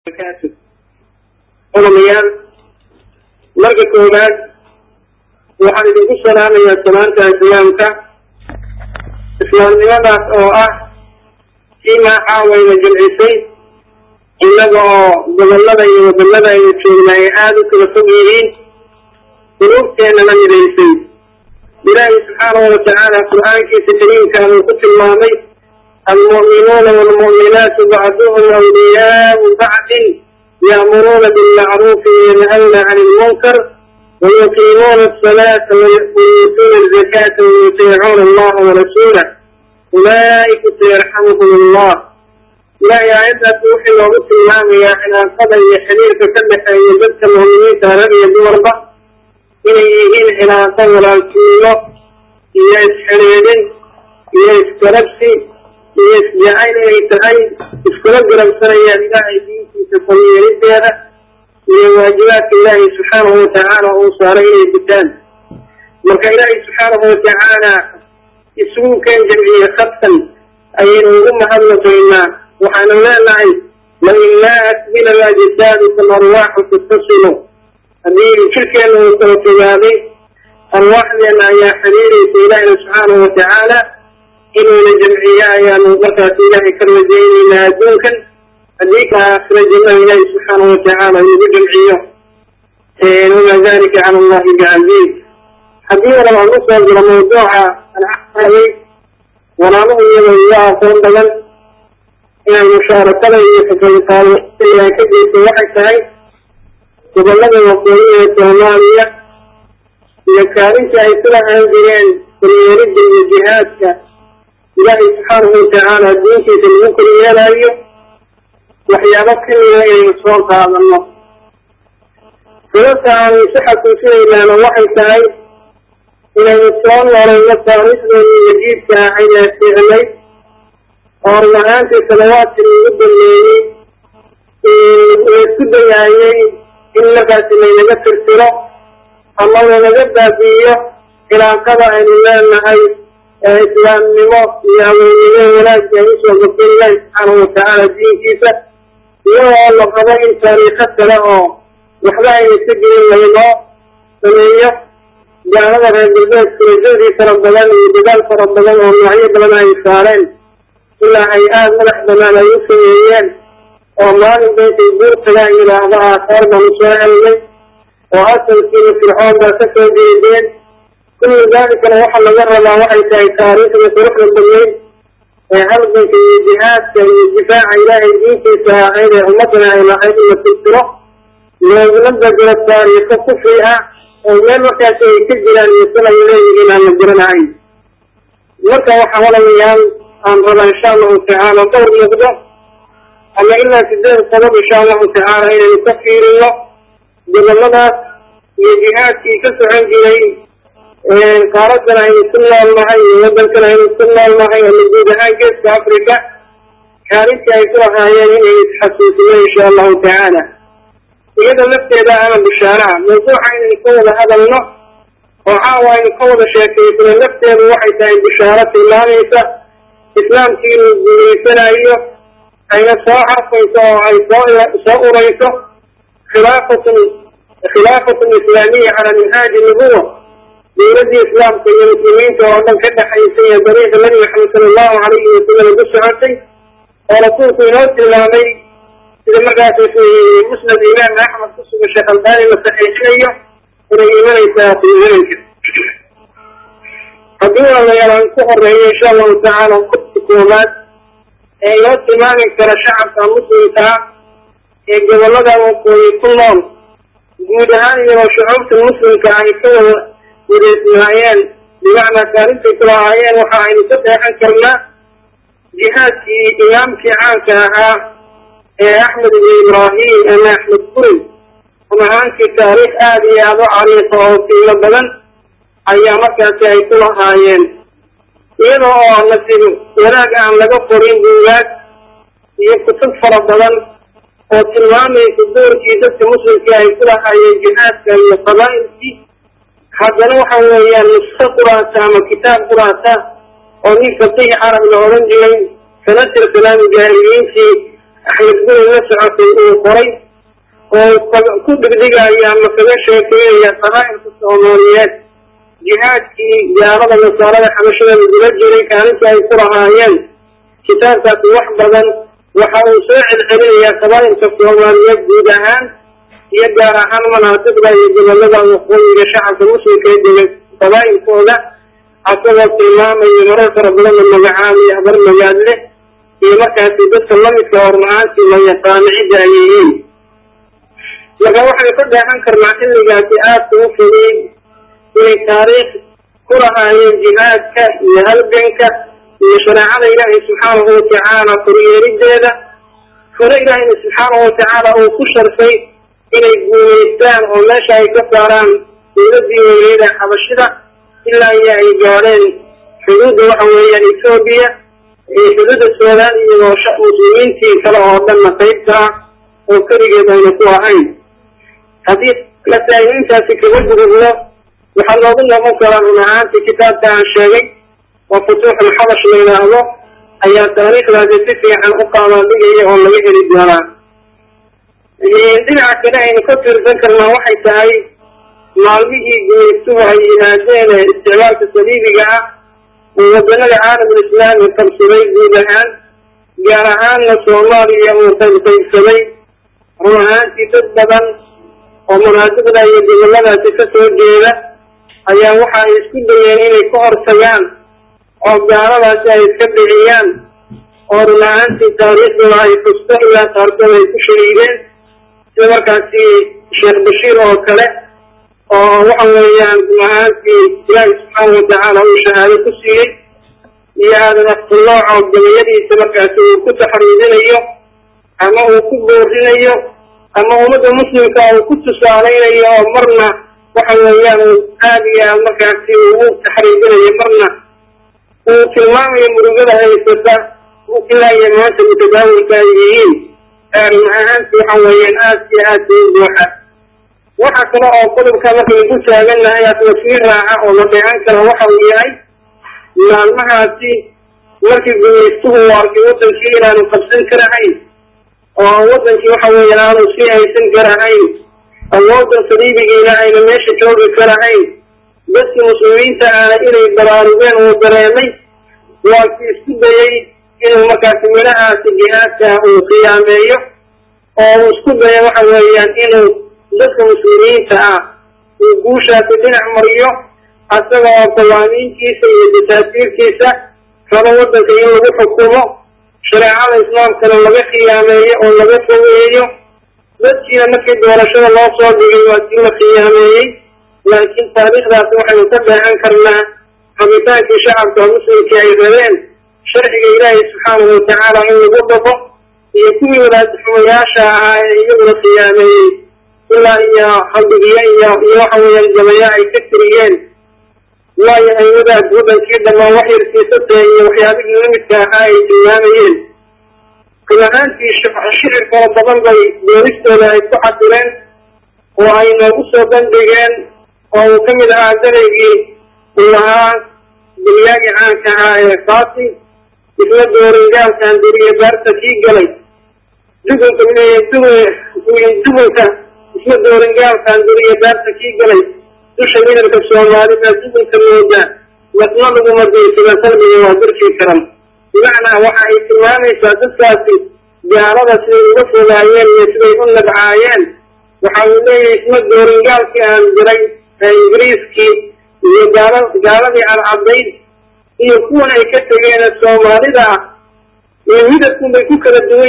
barakaatu olamayaal marka koowaad waxaan idinku salaamayaa salaanta islaamka islaamnimadaas oo ah sii maaxaawayna jilcisay innaga oo gobollada iyo wadannada aynu joogna ay aada u kala fog yihiin quluubteennana midaysay ilaahay subxaanahu watacaala qur-aankiisa kariimkaan uu ku tilmaamay almu'minuuna waalmu'minaatu bacduhum awliyaau bacdin ya'muruuna bilmacruufi wayanhawna cani ilmunkar wayuqiimuuna asalaata wayuutuuna azakaata wayutiicuuna allaha warasuulah ulaa'ika sayarxamuhum allah ilaahay aayaddaas wuxuu noogu tilmaamayaa cilaaqada iyo xiriirka ka dhexeeya dadka mu'miniinta rag iyo dumarba inay yihiin cilaaqo walaaltinimo iyo isxidhiidhin iyo iskarabsi iyo isjacayl inay tahay iskula garabsanayaan ilaahay diintiisa koryeelideeda iyo waajibaadka ilaahay subxaanahu watacaala uu saaray inay gutaan marka ilaahay subxaanahu watacaala isugu keen jamciye khadkan ayaynu ugu mahadnaqaynaa waxaanu leenahay lain laa asbila lajisaadu arwaaxu tattasilu haddii jirkeena uu kala fogaaday arwaaxdeena ayaa xiriiraysa ilaahina subxaanahu watacaala inuuna jamciyo ayaanu markaas ilaahay ka rajaynaynaa adduunkan haddii ka aakhira jannada ilaahi subxaanahu watacaala inugu jamciyo wamaa dalika cala allahi bicaziiz haddii walaba aan usoo jiro mawduuca aan axaayay walaaluhu iyadoo iyo aqoon badan inay mushaarakada iyo kaqaybqaado ay ka geyso waxay tahay gobollada waqooyi ee soomaaliya iyo kaalinta ay ku lahaan jireen koryeelidda iyo jihaadka ilaahay subxaanahu watacaala diintiisa lagu koryeelaayo waxyaabo kamida inaynu soo qaadano sababta aanu isu xasuusinaynaana waxay tahay inaynu soo nolayno taariikhdeeni majiidka ahayd ee fiicnay oo run ahaantii salawaadkii lagu dameeyey laisku dayaayey in markaasi laynaga tirtiro ama lanaga baabi'iyo cilaaqada aynu leenahay ee islaamnimo iyo haweennimo wanaagga ay usoo gabtay ilaahi subxaanahu watacaala diinkiisa iyadoo la qabo in taariikho kale oo waxba ayna ka jirin laynoo sameeyo gaalada reer galbeedka rajadii fara badan iyo dadaal fara badan oo noocyo badan ay saareen ilaa ay aada madax banaan ay u sameeyeen oo maalinba intay guur tagaan yidhaahdo aasaar baan usoo helnay oo asalkiina fircoon baa ka soo jeedeen kullu daalikana waxa laga rabaa waxay tahay taariikhda quruxda badnayd ee halganka iyo jihaadka iyo difaaca ilaahay diintiisa ahayd ee ummadana ay lahayd in la tirtiro looguna bedelo taariikho kufri ah oo meel markaasi ay ka jiraan iyo sal ay leeyihiin aan la garanahayn marka waxaa walaalayaal aan rabaa insha allahu tacaala dhowr muuqdo ama ilaa sideed qodob insha allahu tacaala inaynu ka fiirino gobolladaas iyo jihaadkii ka socon jiray qaaradan aynu ku nool nahay iyo waddankan aynu ku nool nahay ama guud ahaan geeska africa kaalintii ay ku lahaayeen inaynu isxasuusino insha allahu tacaala iyada lafteeda ama bishaaraha mawduuca inaynu ka wada hadalno oo caawa aynu ka wada sheekaysano lafteedu waxay tahay bishaaro tilmaamaysa islaamkii inuu guulaysanayo ayna soo carfayso oo ay soo soo urayso khilaafatun khilaafatun islaamiya cala minhaaji nubuwa dawladdii islaamka iyo muslimiinta oo dhan ka dhexaysay ee dariiqa nabi maxamed sala allahu calayhi wasalam ku socotay oo rasuulku inoo tilmaamay sida markaas musnad imaam axmed ku sugan sheekh albaani la saxiixinayo inay imanaysaa fiidanka haddii walaalayaal aan ku horeeyo insha allahu tacaala qodka koowaad ee inoo tilmaami kara shacabka muslimka ah ee gobollada waqooyi ku nool guud ahaan iyadoo shucuubta muslimka ay ka wada wadeysnaayeen bimacnaa kaalintay ku lahaayeen waxa aynu ka deexan karnaa jihaadkii imaamkii caanka ahaa ee axmed ibn ibraahim ama axmed kurin run ahaantii taariikh aada iyo aada u cariiqa oo qiimo badan ayaa markaasi ay ku lahaayeen iyada oo nasiib wanaag aan laga qorin buugaag iyo kutub fara badan oo tilmaamaysa doorkii dadka muslimkii ay ku lahaayeen jihaadka iyo qabaa'ilkii haddana waxa weeyaan nusko quraata ama kitaab quraata oo nin faqiih carab la odhan jiray kana tirsanaa mujaahiriintii axmed guri la socotay uu qoray oo ku dhigdhigaya ama kaga sheekeynaya qabaa'ilka soomaaliyeed jihaadkii gaalada nasaarada xabashada lagula jiray kaalinta ay ku lahaayeen kitaabkaasi wax badan waxa uu soo celcelinayaa qabaa'ilka soomaaliyeed guud ahaan iyo gaar ahaan manaasibda iyo gobolada waqooyiga shacabka muslimka ee dega qabaa'ilkooda asagoo tilmaamaya marar fara badanna magacaabaya habar magaadle iyo markaasi dadka lamidka horla-aantii la yaqaano cidda ay yihiin marka waxaynu ka dheehan karnaa xilligaasi aadka u fogey inay taariikh ku lahaayeen jihaadka iyo halganka iyo shareecada ilaahay subxaanahu watacaala koryeerideeda fore ilaahayna subxaanahu watacaala uu ku sharfay inay guuleystaan oo meesha ay ka saaraan dowladii weyneeda xabashida ilaa iyo ay gaadheen xuduudda waxa weeyaan ethoobiya iyo xuduudda suudaan iyagoo muslimiintii kale oo dhanna qaybta ah oo keligeed ayna ku ahayn haddii masaa'iliintaasi kaga gudubno waxaa loogu noqon karaa run ahaantii kitaabka aan sheegay oo futuuxul xabash la yidhaahdo ayaa taariikhdaasi si fiican u qaadaadhigaya oo laga heli doonaa dhinaca kale aynu ka fiirsan karnaa waxay tahay maalmihii gumaystuhu ay yimaadeen ee isticmaalka saliibiga ah oo wadanada caalamul islaami qabsaday guud ahaan gaar ahaanna soomaaliya uu qaybqaybsaday run ahaantii dad badan oo munaasibda iyo goboladaasi ka soo jeeda ayaa waxa ay isku dayeen inay ka hortagaan oo gaaladaasi ay iska dhiciyaan oo run ahaantii taariikhdooda ay fusto ilaa qaarkood ay ku shahiideen sida markaasi sheekh bashiir oo kale oo waxa weeyaan run ahaantii ilaahi subxaana watacaala uu shahaado ku siiyey iyo aadan afkulooc oo gabayadiisa markaasi uu ku taxriidinayo ama uu ku boorinayo ama ummadda muslimka uu ku tusaaleynayo oo marna waxa weeyaan uu aada iyo aad markaasi ugu taxriidinayo marna uu tilmaamayo murugada haysata ilaa iyo maanta mutadaawilka ay yihiin run ahaanti waxa weeyaan aad iyo aad bay u buuxa waxa kale oo qodobka markaynu ku taagannahay atmasiir raaca oo la dheehan kara waxa uu yahay maalmahaasi markii gumaystuhu u arkay wadankii inaanu qabsan karahayn oo wadankii waxa weeyaan aanu sii haysan karahayn awoodan saliibigiina ayna meesha joogi karahayn dadkii muslimiinta aana inay baraarugeen uu dareemay waa ki isku dayey inuu markaasi midhahaasi jihaadka uu qiyaameeyo oo uu isku dayo waxa weeyaan inuu dadka muslimiinta ah uu guushaasi dhinac mariyo asaga oo qawaamiintiisa iyo dasaatiirkiisa rabo wadanka in lagu xukumo shareecada islaamkana laga khiyaameeyo oo laga fogeeyo dadkiina markii doorashada loo soo dhigay waa kii la khiyaameeyey laakiin taariikhdaasi waxaynu ka dheehan karnaa rabitaankii shacabka muslimkii ay rabeen sharciga ilaahay subxaanahu watacaala in lagu dhaqo iyo kuwii wadaadxumayaasha ahaa ee iyaguna khiyaameeyey ilaa iyo haldigiyo iyo iyo waxa weeyaan gabayo ay ka tiriyeen waayo ay wadaad wadankii dhamaan wax yarsiisatee iyo waxyaabihii lamidka ahaa ay tilmaamayeen run ahaantii shicir fara badan bay doonistooda ay ku xadireen oo ay noogu soo bandhigeen oo uu ka mid ahaa daraygii uu ahaa dunyaagii caanka ahaa ee faasi isla dooringaalkan duriye baarta kii galay dugunka dugunka isla dooringaalkan duriye baarta kii galay dusha midabka soomaalida dugunka mooda wadna laguma diisada qalbiga waa darkii karan bimacnaa waxa ay tilmaamaysaa dadkaasi gaalada siday uga fogaayeen iyo siday u nabcaayeen waxa uu leeyahay isma dooringaalkii aan diray ee ingiriiskii iyo gaala gaaladii cadcadayd iyo kuwan ay ka tegeen soomaalida ah iyo midabkun bay ku kala duwan